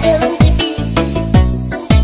Shadow on the beat.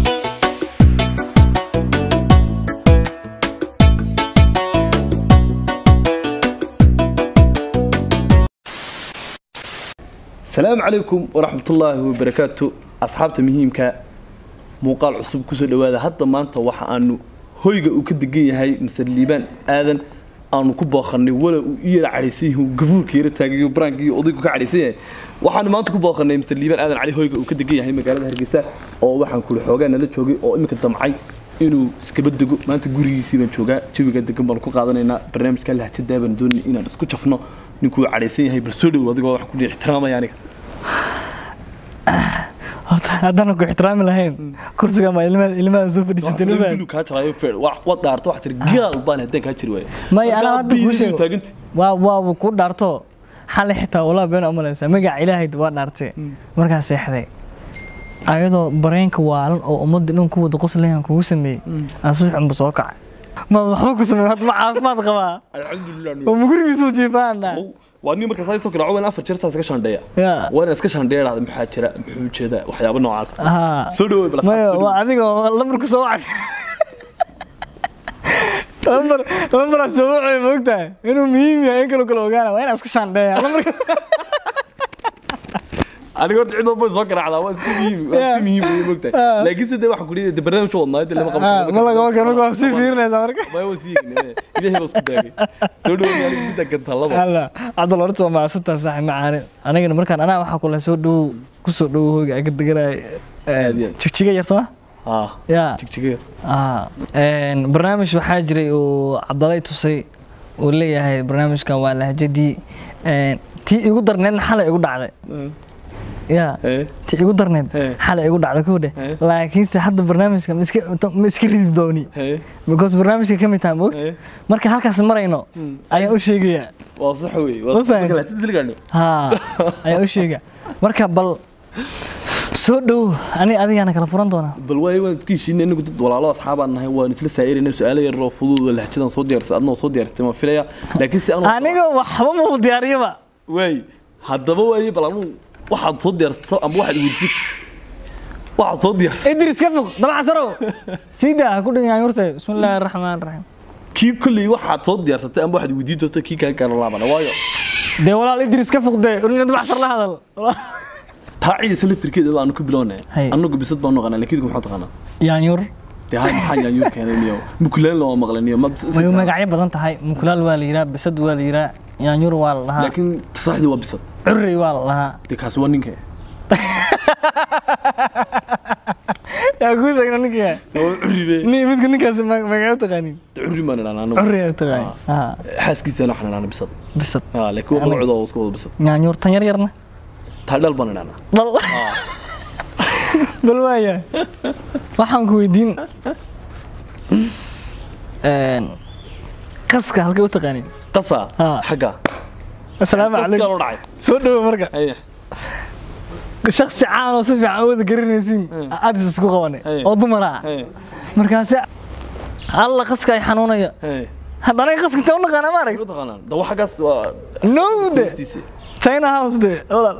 asalaamu calaykum waraxmatullaahi wabarakaatu asxaabta muhiimka muuqaal cusub kusoo dhawaada hadda maanta waxa aanu hoyga uu ka degan yahay master liibaan aadan aanu ku booqanay wala uu i yara cadhaysan yahay uu gabuurka yara taagay baraanka iyo odaygu ka cadhaysan yahay waxaanu maanta ku booqanay master liibaan aadan cali hoyga uu ka degan yahay magaalada hargeysa oo waxaan kuli xoogaa nala joogay oo iminka damcay inuu iskaba dego maanta gurigiisii baan joogaa jawiga degan baanu ku qaadanaynaa barnaamijka lahjadaa baan doonay inaan isku jafno ninkuu cadhaysan yahay bal soo dhow adigoo wax ku ixtiraamaya aniga horta haddaan ku ixtiraami lahayn kursiga ma ilmaha ilmaha soo fadhiisatay ilmaha kaa jaraayo feer wax wad dhaarto wax tir gaal baan haddaan kaa jiri waayo may anaa hadda kuu sheego taaganta waa waa ku dhaarto xalay xitaa walaa been umalaysaa magaca ilaahay waa dhaartay markaa seexday ayadoo bareenka waalan oo ummadda dhan ku wada qoslayan kugu sameeyey aan subax unba soo kacay ma waxba ku sameey hadda ma caafimaad qabaa alxamdulilah oo mugurigiisu jiifaan dha waa nin markaas ay soo garaaco waan afar jeer taas ka shandheeya ya waa inaan iska shandheeya dhahda maxaa jira muxuu jeedaa waxyaabo noocaas haa soo dhawoy bal maya waa adiga oo lambarku soo wacay lambar lambaraa soo wacay ma ogtahay inuu muhiim yahay in kaloo kale ogaana waa inaa iska shaandheeya lambarka aniga horta cid walba way soo garaacdaa waa iska muhiim waa iska muhiim way mogtahay Ah. laakiin sidee waxaan ku dhihi barnaamij wadnaa inta lama Ah, qaban ma lagama karo marka waa sii fiirinaysaa marka maya waa sii yegnay ilaahay baa isku daagay soo dhawoy aniga midda gantaalada alla cabdal horta waa mahadsantaa saaxib macaani anigana markaan anaa waxaa kule soo dhow kusoo dhowo hoyga aga deganay Aad iyo aad. jigjiga yar soma haa ya jigjiga ah een, barnaamij waxaa jiray uu cabdalay tusay uu leeyahay barnaamijkan waa lahjadii een, tii igu darneedna xalay igu dhacday ya ee ti igu darneed Hey. xalay igu dhacda kowdhe Hey. laakiinse hadda barnaamijka ma iska ma iska ridi dooni ee because barnaamijka ka mid tahay moogta Hey. marka halkaas marayno ayaan u sheegayaa waa sax wey Ma waa fahanti? sax dilgaano haa ayaan u sheegaa marka bal soo dhow ani adigaana kala furan doonaa bal waayo waan iska heshiinay inagu dad walaalo asxaabaan nahay waan isla saa'irayna su-aalo yar oo fudud oo lahjadan soo diyaarsay adnoo soo diyaarsatay ma filaya laakiin si anu aniga waxba ma diyaariyaba waay haddaba waaye bal anu waxaad soo diyaarsato ama waxaad weydisid waxaad soo diyaarsay idris ka foq dabaca sarow sii daa ha ku dhigan horta bismi illaahi araxmaan raxiim kii kolley waxaad soo diyaarsatay ama waxaad weydiin doonta kii kaa gaara laabana waayo dee walaal idris ka foq dee urina dabac sar la hadal taa ciidasa laftirkeeda aanu ku bilownay Hay. annagu bisad baan naqanaa laakiin maxaa taqaanaa yaanyur dee hay maxaa yaanyuur keenay niyo mukulaan loo maqlay niyo ma way magacyo badan tahay mukulaal waa la yiraa bisad waa la yiraa yaanyur waa la dhahaa laakiin saxdii waa bisad currey waa la dhahaa dee kaasi waa ninka yaa kuu sheegna ninka waa curibe ni midka ninkaas ma- magaco taqaanin dee curri maan idhahnaa anagu currey aa taqaanin haa xaaskiisana waxaan idhahnaa bisad bisad Ah, laakiin waa magacooda waa isku wada bisad yaanyur tan yar yarna taa dhal baan idhahnaa dhal bal waaya waxaan ku weydiin een, qaska halkay u taqaanin qasa Ah. xagga asalaamu Qaskaa calaykum loo dhacay soo dhowo marka Haya. shaksi caan oo si fiican u wada garanaysiin Mm. adis isku qabanay Hey. oo dumar ah Haya. markaasi alla qaska ay xanuunaya Haya. hadda anaga qaska inta u naqaana ma arag Ma taqaanaan dawa xaggaas waa no de hoostiisa china house de walaal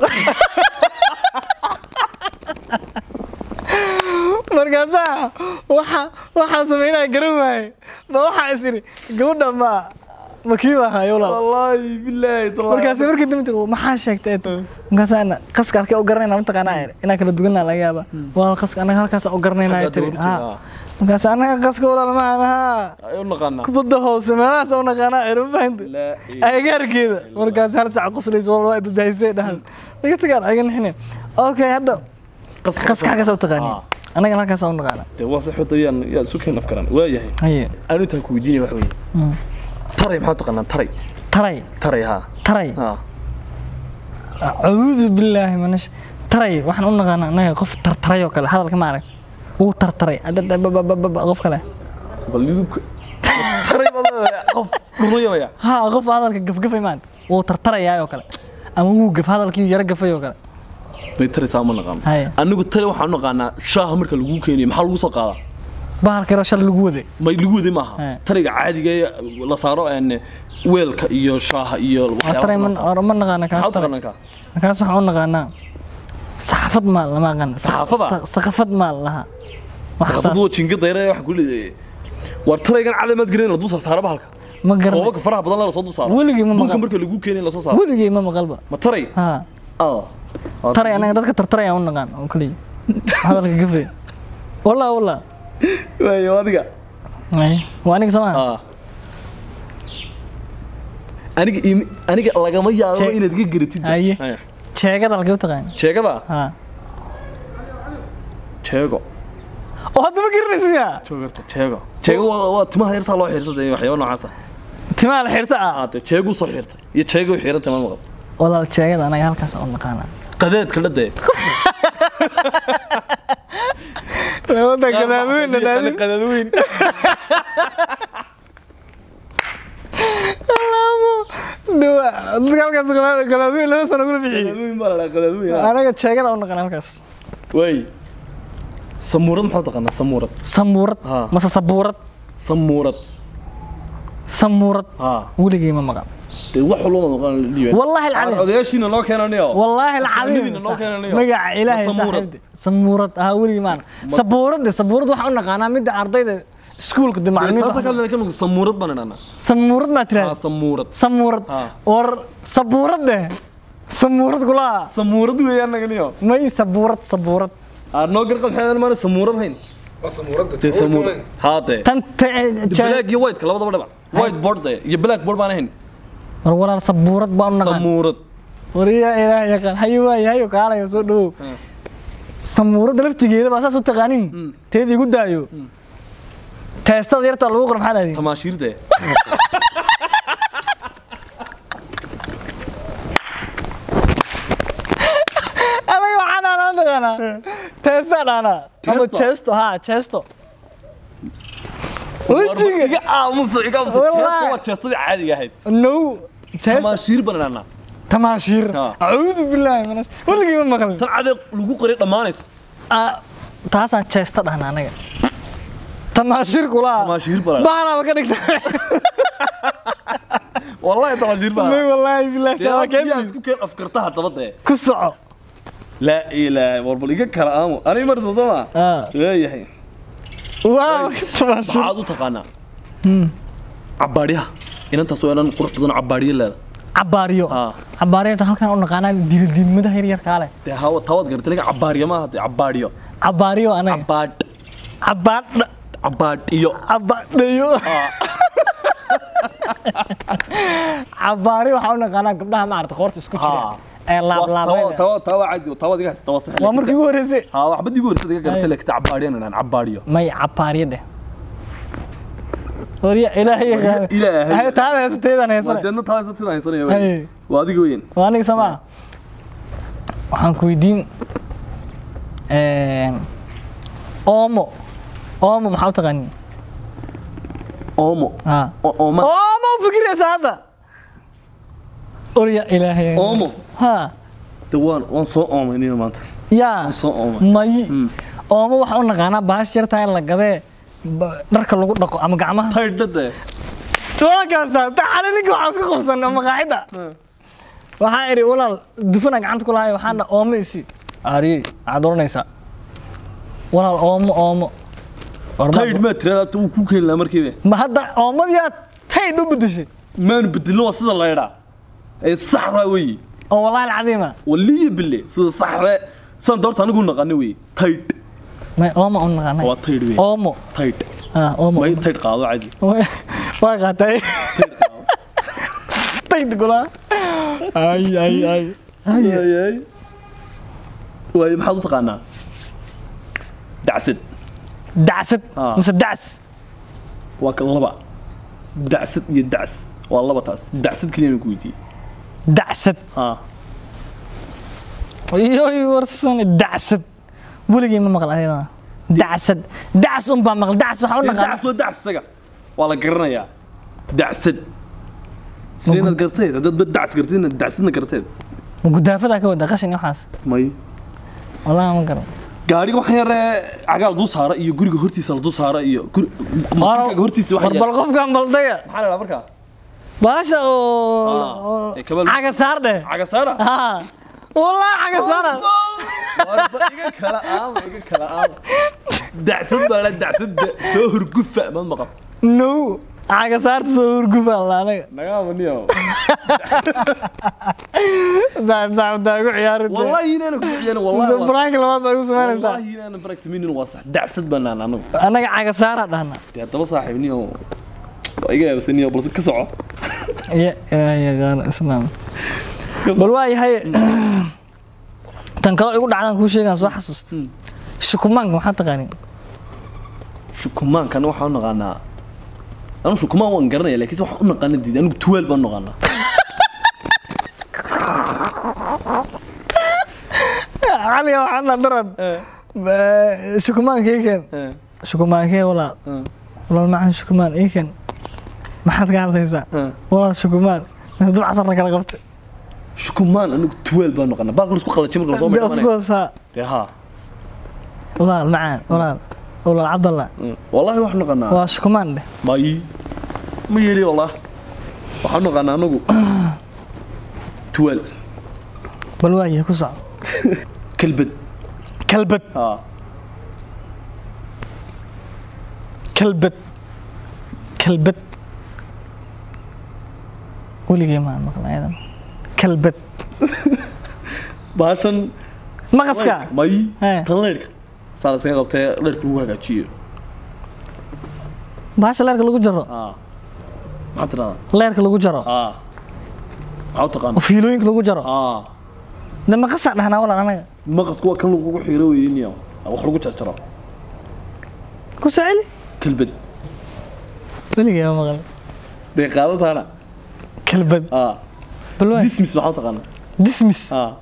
markaasaa waxa waxaa sameynaya garan waaye ma waxaa is iri gabadha ma ma kii baa hayo walaal wallaahi billaahi tallahi. markaasi markii dambe tiri maxaa sheegtay markaasaan qaska arkay u garanayna mataqaanaa iri inaan kala duganaa laga yaaba waa qaska anaga halkaas u garanayna Xaggaa tiri dawrti, ha ah. markaas anaga qaska walaal ma aha Ay u naqaanaa kubadda hoose meelahaas u naqaanaa iri ma fahanta Laa ilaaha agagaarkeeda markaas hal sac qoslaysa wal waa badbaadisay dhahan laga tagaan aga nixine okay hadda Qaska- qaska halkaas u taqaani Ah. anaga halkaas u naqaana dee waa sax wada yaan yaa isu keen afkaran waa yahay haye anu intaan ku weydiinaya wax weeye Mm. taray maxaa taqaanaa taray taray taray haa taray haa acuudu billaahi manash taray waxaan u naqaanaa anaga qof tartaray oo kale hadalka ma aragta wuu tartaray adadababababa qof kale bal idinku taray baa leedahay qof dhurayaya ha qof hadalka gafgafay maanta wuu tartarayaa oo kale ama wuu gaf hadalkii yaro gafay oo kale bay taray saa ma naqaano haye anigu taray waxaan u naqaanaa shaaha marka lagu keenayo maxaa lagu soo qaadaa bahalka yaro shal lagu waday may lagu waday maaha He. tariga caadiga ee la saaro een weelka iyo shaaha iyo taray ma waxyaabaha ma naqaana kaas maxaa taray taqaanaa ka markaas waxaan u naqaanaa sax saxafad maa lama aqaan Saxaafada? saqafad maa laha wax saas saxaafadu waa jinga dayra waxa ku leeyahay war talaygan cadamaad gareyn la dul saaro bahalka ma garan koobabka faraha badan la soo dul saaro Weligii ma Dhulka maqal. marka lagu keenay la soo saaro weligay ma maqalba ma taray ha ah taray anaga dadka tartaray aan u naqaan oo kaliya hadalka gafe wallah wallah waayo adiga Ay, waa aniga sama ah aniga imi- aniga lagama yaabo Che- inaad iga garatid Haye. Haya. jeegada halkee u taqaan jeegada ha jeego oo hadda ma garanaysa miyaa joogarta jeego jeego waa waa timaha yartaa loo xiirsaday waxyaabo noocaas ah timaha la xirta ah ah dee jeegu soo xiirtay iyo jeego xiirantay ma maqal walaal jeegada anaga halkaas u naqaana qadeedka la dee labada gadaadweyn dhadhaadin qadaadweyn dadka halkaas gadaadweyn laba sano kula bixiyey qadaadweyn baa la dhahaa qadaadweyn ah. anaga jeegada u naqaan halkaas waay samuurad maxaa taqaanaa samuurad samuurad Ha. mase sabuurad samuurad samuurad ha weligay ma maqan dee wax walba noqon dhiibay والله العظيم odayaashiina noo keenanayo والله العظيم Fahmidiina noo keenanayo. magaca ilaahay Ma samuurad? saaxiibde samuurad ah weligay maan sabuurad sabuurad waxa u naqaanaa midda ardayda iskuulka de taasa macallimiinta kale kan samuurad baan idhahnaa samuurad ma ah tiraahdaa samuurad samuurad Ha. war sabuurad de samuurad kula samuurad weeyaan naganiyo may sabuurad sabuurad aa noo garqad xeedan maana samuurad hayn dee samuurad haa dee tan ta- ja- black iyo white labadaba dhibac white board dee iyo black board baan ahayn war walaal sabuurad baan u naqaan samuurad wariya ilaahay yaqaan hayo waay hayo kaalayo soo dhawow Ha. samuuradda laftigeeda baa saas u taqaanin teedii igu daayo teestada yarta lagu qor maxaa lahdi tamaashiir dee anaga waxaan aanaa taqaanaa teesta dhaana ama Teesto? jeesto ha jeesto wejiga iga aamusa iga aamusa Wallahi. jeesta waa jeestadii caadiga ahayd no jeesto tamaashiir baan idhahnaa tamaashiir Ha. acuudu billaahi minas weligii ma maqlin tan cadeeq lagu qoray dhammaanaysa Ah, taasaan jeesta dhahna anaga tamaashiir kula Tamaashiir baa la- baanaaba ka dhigta wallahi tamaashiir baa may wallaahi billaahi dee saa yaa keen isku keen afkarta haddaba dee ku soco laa ilaaha war bal iga kala aamu aniga marsa soo maa Ah. leeyahay waaw tamaashiir maxaad u taqaanaa cabaadyaha inantaas oo dhan qurux badan oo cabaadyo leeda cabaariyo Ha. cabaariyada halkaan u naqaanaa diildiilmadaha yaryarkaa leh dee hawa tawaad garatay aniga cabaaryo maaha dee cabaadyo cabaariyo anaga cabaadh cabaadha cabaadhiyo cabaadhayo cabaari waxaa u naqaanaa gabdhaha maarata qoorta isku jira Ha. ee laablaabada tawa tawa caadi tawaad iga haysta tawa sax waa markii ugu horreysay ha waxba digu horsada iga garatay Ay. laakiin cabaadhiyan inaan cabaadhiyo may cabaariyo dheh warya ilaahay yaqaan Ilaahay. Hay, taada heesateedaan heesane wadeedna taas sidaan haysanaya Ay. wey waa adiga weyn waa aniga samaa waxaan ku weydiin oomo oomo maxaa u taqaanin oomo ha O- ooma oomo u fikiraysa hadda orya ilaahay Oomo? ha de waan waan soo oomay niyo maanta yaa waan soo oomay may Hmm. oomo waxaa u naqaanaa bahash yartaa in la gadee ba- dharka lagu dhaqo ama gacmaha taydha dee waakaasa taxale ninka waxaa iska qabsan ama qaacida waxaa idhi walaal dufana gacanta ku lahay waxaan dha oomo isi aariyey waxaad oranaysaa walaal oomo oomo War ma- taydh maa tirada abta wuu ku keeni lahaa markiiba ma hadda oomadii aad taydh u bedeshay maanu bedelin waa sida laydhaa ee saxdaa weeye oo wallaahi alcadiima waliya bille sida saxda san doorta anigu naqani weeye taydh may oomo u naqaanay waa taydh weeye oomo taydh ah oomo may taydh qaado caadi waa qaatay taydh kula ay ay ay Ayay. waaye maxaad u taqaanaa dacsad dacsad Ah. mise dacs waa ka laba dacsad iyo dacs waa laba taas dacsad keliya ku weydiiyey dacsad ha yoy warsan dacsad weligii ma maqal ayadana dacsad dacs un baa maqal dacs waxaa u dacs naqaan waa dacs isaga waa la garanayaa dacsad sida inaad garteed haddaad ba dacs garteedna dacsadna garteed ma gudaafadaa ka wada qashin iyo waxaas may wallahi ma garan gaariga waxaan yaree cagaal dul saara iyo guriga hortiisa la dul saara iyo guri- mashiinkaaga hortiisa war waxaa bal qofkan baldaya maxaa la dhahaa markaa baasha Ah, oo ee, kabal- caga saar dheh caga saara ha wallahi caga saara warba iga kala aama iga kala aama dacsad baa la dacsada soo hurgufa mad maqan no caga saarta soo hurgufa alla anaga nagaama niyo saacdaa ugu ciyaari wallahi inaana ku ciyaana wallahi waa- brank labaad baa igu samaynaysaa wallahi inaana barakta minin waa sax dacsad baan naan anagu anaga caga saara dhahna dee haddaba saaxiib niyo waa iga yaabsan niyo balse ka soco ya ilaahay yaqaano islaam bal waa yahay tan kaloo igu dhacdaan kuu sheegaan soo xasuusta Hmm. shukumaanka maxaa taqaanin shukumaankana waxaan u naqaanaa anu shukumaan waan garanaya laakiin waxaan u naqaana diid anigu tuwaal baan u naqaanaa caliga waxaa na daran shukumaanka iken shukumaankee walaal walaal macaan shukumaan iken maxaad ka hadlaysaa walaal shukumaan mise dab casarna kala qabta shukumaan anigu tuwaal baan u naqaanaa baalka laisku qalajay marka lasoo De, of maydhamanayo course ha dee haa walaal macaan walaal walaal cabdallah wallahi waxaan u naqaanaa waa shukumaan dheh may ma yeeli wallah waxaan u naqaanaa anagu tuwaal bal waa yahay ku soco kalbad kalbad haa kalbad kalbad weligay maan maqla ayadan kalbad baashan maqaska may Hee. tan leyrhka saa la iskaga qabtee leyrhka lagu hagaajiyo baasha leerka lagu jaro haa maxaa tidhahdaa leerka lagu jaro haa maxaa u oo taqaana fiilooyinka lagu jaro haa de maqasaa dhahnaa walaal anaga maqasku waa kan lagugu xiiro weyniyo wax lagu jarjaro ku soo celi kalbad weligay ma maqal dee qaadataana kalbad haa bal waa dismis maxaa u taqaana dismis haa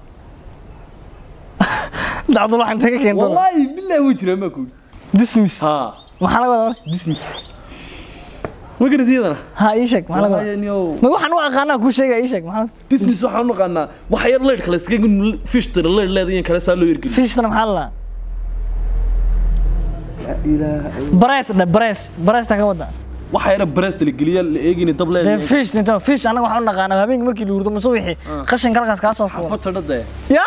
dacdul waxaan taga keento wallaahi billahi wuu jiraa maa kuwi dismis haa maxaa laga wadaa dismis ma garasi iyadana ha ii sheeg maxaa laga wadaa Wallaahi, niyow. ma waxaan u aqaanaa kuu sheegaya ii sheeg maxaa dismis waxaan u naqaanaa wax yar leyrhka la iskaga fish tira leyr leedayin kale saa loo yergeliyo fishna maxaa la barees dhe barees bareesta ka wada waxa yara baresta la geliya la eegini dab dee leedayin fish inta fish anaga waxaan u naqaanaa habeenkii markii la hurdo mase wixii qashinka halkaas kaa soo fuulo fatadha dee ya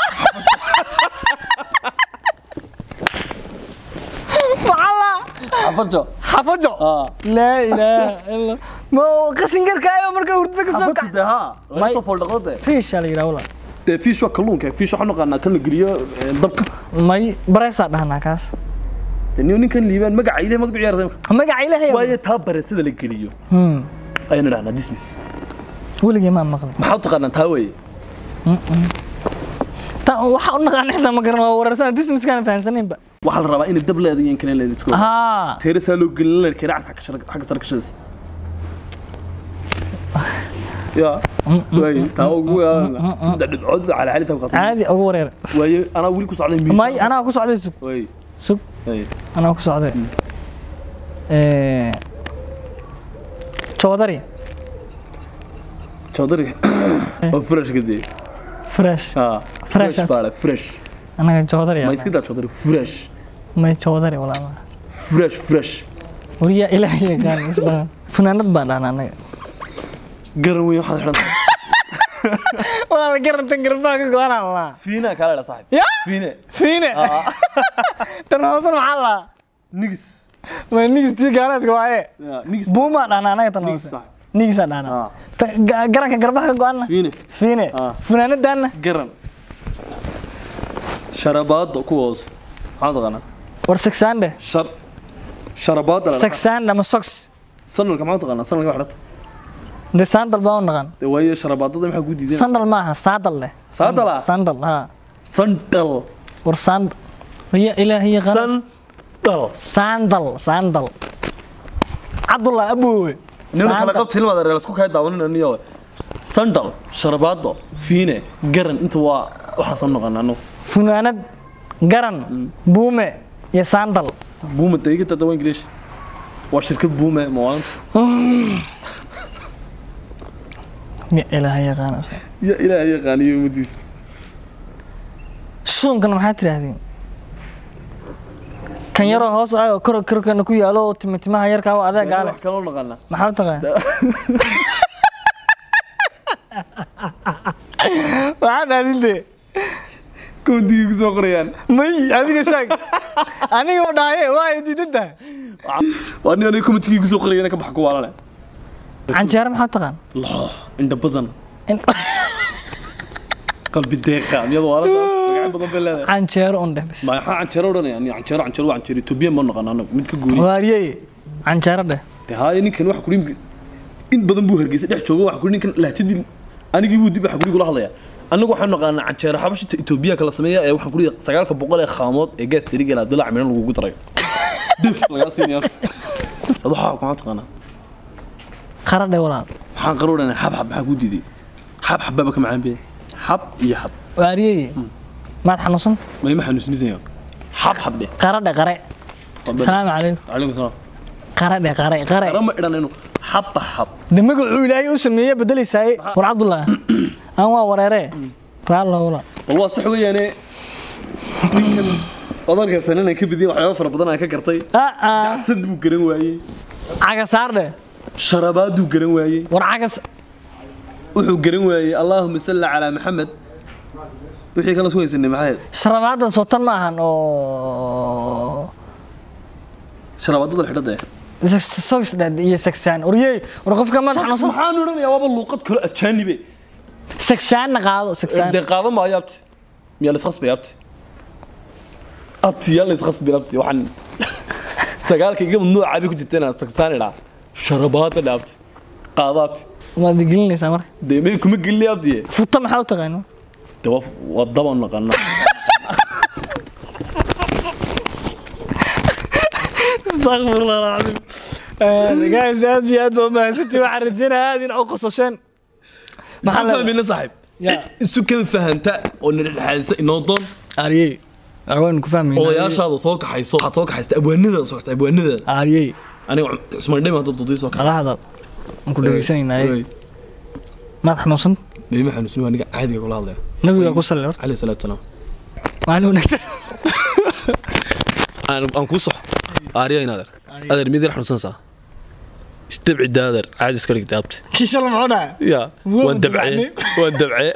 maxaa xafajo xafajo haa laa ilaaha illa ma qashin garkaayo marka hurdada ka soo xafajo kac dee haa laga May- soo fooldhaqdo dee fish aa la yidhaha walaal dee fish waa kalluunka fish waxaan u naqaanaa kan la geliyo eh, dabka may bareesaa dhahnaa kaas dee niyo ninkan liibaan magaca ilahay magacu ciyaartay marka magaca ilaahay waayo taa baresada la geliyo Hmm. ayaan idhahnaa dismis weligay maan maqlin maxaa u taqaanaa taa weeye ta waxaa u naqaan xitaa ma garan waa wareersana dismiskaan fahansanaynba waxaa la rabaa inay dab leedayin kale leeda iska wada haa teerasaa loo gelin leerka racas xagga shar- xagga sare ka shadaysa ya waaye taa ugu saddex dhibcood calaacali taa ku qaatay caadi ugu wareer waaye anaa weli ku socday miis may anaa ku socday sug waaye sug waaye anaa ku socday joodari joodari oo fresh ka dee fresh haa Fresh fresh ah. baa le fresh anaga joodari ma iska daa joodari fresh may joodari walaal fresh fresh wariyaa ilaahay yaqaan isla funaanad baan dhahnaa anaga garan weyn waxaad xidhan tahay walaal garantan garbaha ka go-anaa laa fiina kaala dha saaxib ya fiine fiine tan hoosan maxaa laa nigis ma nigistii gaaleedka waaye Ya, nigis buumaa dhahnaa anaga tan nigis hoose saaxib nigisaa dhahnaa Ah. Ta- ga- garanka garbaha ka go-ana fiine fiine Ah. funaanadaanna garan sharabaada kuwa hoose maxaa taqaanaa war sagsaan dheh shar sharabaada la dhahaa. sagsaan ama sox sanalka maxaa taqaanaa sanalka waxdhata de sandal baa u naqan dee waaye sharabaadada maxaa ku diidan sandal maaha saadal leh Saadal ah? sandal ha sandal war sandal ya ilaahay yaqaan sandal sandal sandal cabdullah aboowe nina kala Sandal. qabta hilmaada reer isku kaya daawanina niyo sandal sharabaado fiine garan inta waa waxaasoo noqon anu funaanad garan buume iyo sandal buuma daiga tada waa ingiliish waa shirkad buume mawaan ya ilaahay yaqaan ya ilaahay yaqaaniyo umadiisa suunkan maxaa tidhaahdeen kan yaroo hoos ah oo kor korkana ku yaalo oo timitimaha yarkaa oo adeeg ale wax kaloo naqaana maxaa u taqaan waxaa dhaadinte koontigii ku soo qorayaan may adiga sheeg aniga oo dhahaye waa ay diidan tahay waa nin aniga komitigii ku soo qorayana ka baxa ku waalane canjeero maxaa u taqaan loo indha badan In- qalbi deeqa miyada waalada magaca badan bay leedahay canjeero un dheh bis maxaa canjeero odhanaya ni canjeero canjeero waa canjeero etoobiya ma naqaan anagu mid ka gooni waariyey canjeero dheh de haaye ninkan waxa kuri in badan buu hargeysa dhex jooga waxa kuri ninkan lahjadii anigii buu dib waxa kuri kula hadlaya anagu waxaan naqaanaa canjeero xabashita etoobiya kala sameeya ee waxaan kuri sagaalka boqol ee khaamood ee gaas tirigel abdullah camiran lagugu daray dif lagaa siinaya ad waxaa kuma taqaanaa qara dheh walaal maxaan qaro odhanaya xab xab maxaa kuu diiday xab xab baaba ka macaan bee xab iyo xab waariyey maad xanuunsan mayma xanuusinaysa xab xab dheh qara dheh qare salaamu calaykum calaykum salaam qara dheh qare qare arama idhanayno xabba xab de magacuu ilaahay u sameeye bedelaysaay war cabdullah aan waa wareere raallo walaal bal waa sax weeyaane ninkan odalkaasana inaan ka bidiyay waxyaaba fara badan aan ka gartay aa sad buu garan waayey cagasaar dheh sharabaaduu garan waayey war cagas wuxuu garan waayey allaahuma salli calaa maxamed wixii kala soo haysanay maxay ahayd sharabaadda sootan ma ahan oo sharabaadada xidhada eh sogs iyo sagsaan oryey war qofka maad xanuunsan maxaan odhanayaa waaba luuqad kale ajaanibe sagsaanna qaado sagsaan dee qaado maayo abti miyaa laiskhasbay abti abti yaa laiskhasbay abti waxaan sagaalka iga mamnuuca bay ku jirta inaan sagsaan idhaa sharabaada dhe abti qaado abti maad gelinaysaa marka dee may kuma gelini abti futa maxaa u taqaano de waa waa dabaan naqaana astaqfirullah alcadiim guys aad iyo aad baa umahadsantii waxaan rajaynayaa aad in u qosasheen maxaan fahmayna saaxiib Ya. isu kan fahanta oo nadhexaadisa inoo doon aariyey waan ku fahmayna odayaashaada soo kaxayso waxaad soo kaxaysta abwaanadaada soo kaxaysta abwaanadaada aariyey aniga cusmaan dhemi hadda dodii soo kaxay kala hadal waan ku dhegeysanaynaay maad xanuunsan dhemi xanuusin waa aniga caadiga kula hadlaya nabiga ku salli horta calayhi salaatu wasalaam maalin wanaagsan aan aan kuu sox aariya inaader adeer mid yar xanuunsanaysaa istabci daader caadi iska dhigta abti kii shala muxuu dhahay ya Waa waan dabcee waan dabcee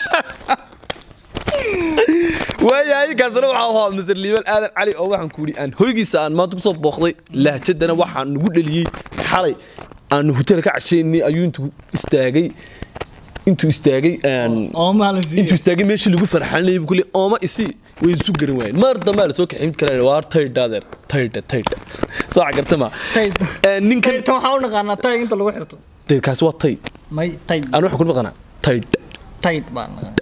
waayahay kaasna waxaa ahaa masar liibaan aadan cali oo waxaan ku yidhi aan hoygiisa aan maanta kusoo booqday lahjadana waxaan nagu dheliyey xalay aan hotel ka cashaynay ayuu intuu istaagay intuu istaagay aan oo maalin intuu istaagay meeshii lagu farxanayay buu kule ooma isi way isu garan waayeen maar dambaa la soo kaxay mid kale waar taydha adeer taydha taydha saaca garta ma Tayd. Ee, ninkan tan waxaa u naqaanaa tayg inta lagu xirto dee kaasi waa tayd may tayd aan waxa ku maqanaa taydha tayd baan naqaan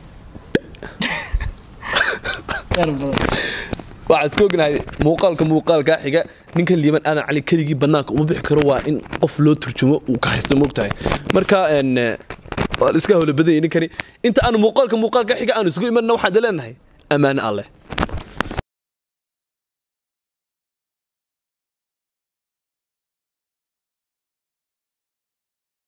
yar badan waxaan iska ognahay muuqaalka muuqaalkaa xiga ninkan liiban aadan cali keligii bannaanka uma bixi karo waa in qof loo turjumo uu ka haysto moogtahay marka een, eh, waa la iska hawla badanyay ninkani inta aan muuqaalka muuqaalka xiga aan isugu imanna waxaan leenahay ammaane alleh